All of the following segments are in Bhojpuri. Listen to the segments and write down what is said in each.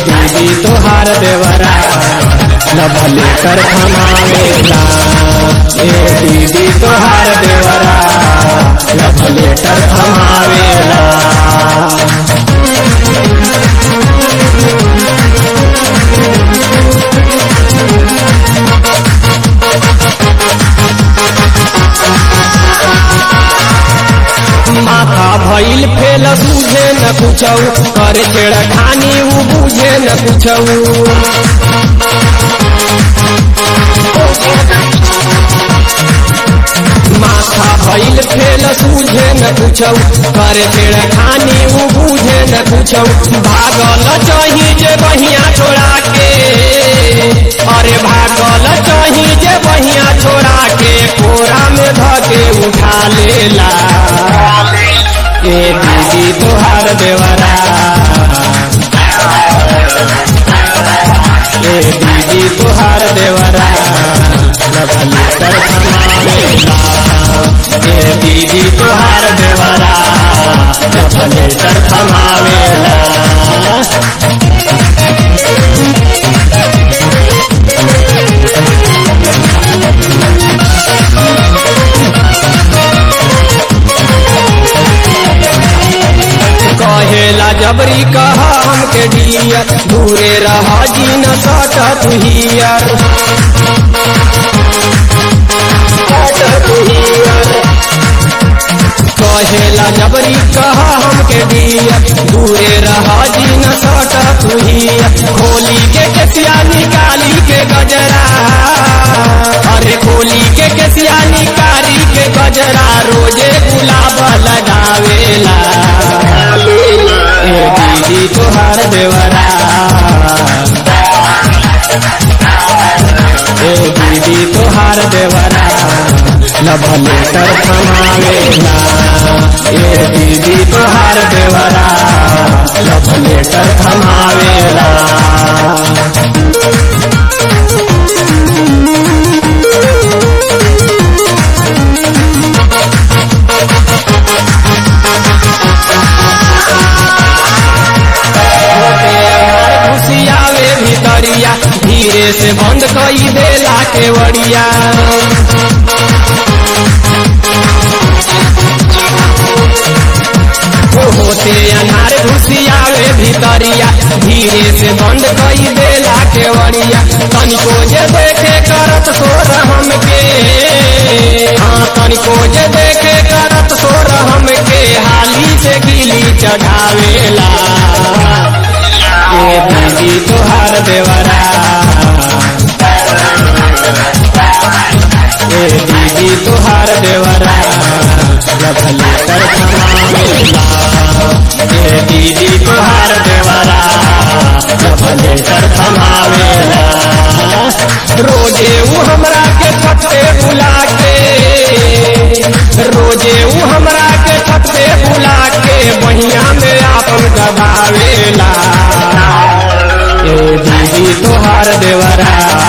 दीदी तोहार देवरा लभले कर थमावेला ए दीदी तोहार देवरा लभले कर थमावेला माथा भइल फेल सूझे न कुछौ करे छेड़ा खानी उ बुझे न कुछौ माथा भइल फेल सूझे न कुछौ करे छेड़ा खानी उ बुझे न कुछौ भागल चाही जे बहिया छोड़ा के अरे भागल चाही जे बहिया छोड़ा के कोरा में धके उठा लेला ए दीदी तोहार देवरा ए दीदी तोहार देवरा लभली कर थमावेला ए दीदी तोहार देवरा लभली कर थमावेला कहेला जबरी कह हमके डिया दूरे रह जी न सट तुहियर कहेला जबरी कह हमके डिया दूरे रह जी न सट तुहियर खोली के केसिया निकाली के गजरा अरे खोली के केसिया निकाली के गजरा रोजे गुलाब लगावेला ए दीदी तोहार देवरा ए दीदी तोहार देवरा लभले कर थमावेला ए दीदी तोहार देवरा लभले कर थमावेला घुसियावे भितरिया धीरे से बंद कई देला केवड़िया होते अनार घुसियावे भितरिया धीरे से बंद कई देला केवड़िया तनिको जे देखे करत सोर हमके हाँ तनिको जे देखे करत सोर हमके हाली से गिली चढ़ावेला ए दीदी तोहार देवरा ए दीदी तोहार देवरा लभली कर थमावेला ए दीदी तोहार देवरा लभली कर थमावेला रोजे ऊ हमरा के छते बुला के रोजे ऊ हमरा के छते बुला के बहिया में आपन दबावेला ए दीदी तोहार देवरा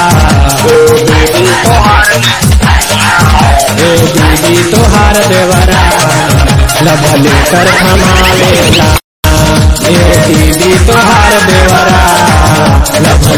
ए दीदी तोहार देवरा लभले कर थमावेला ए दीदी तोहार देवरा लभले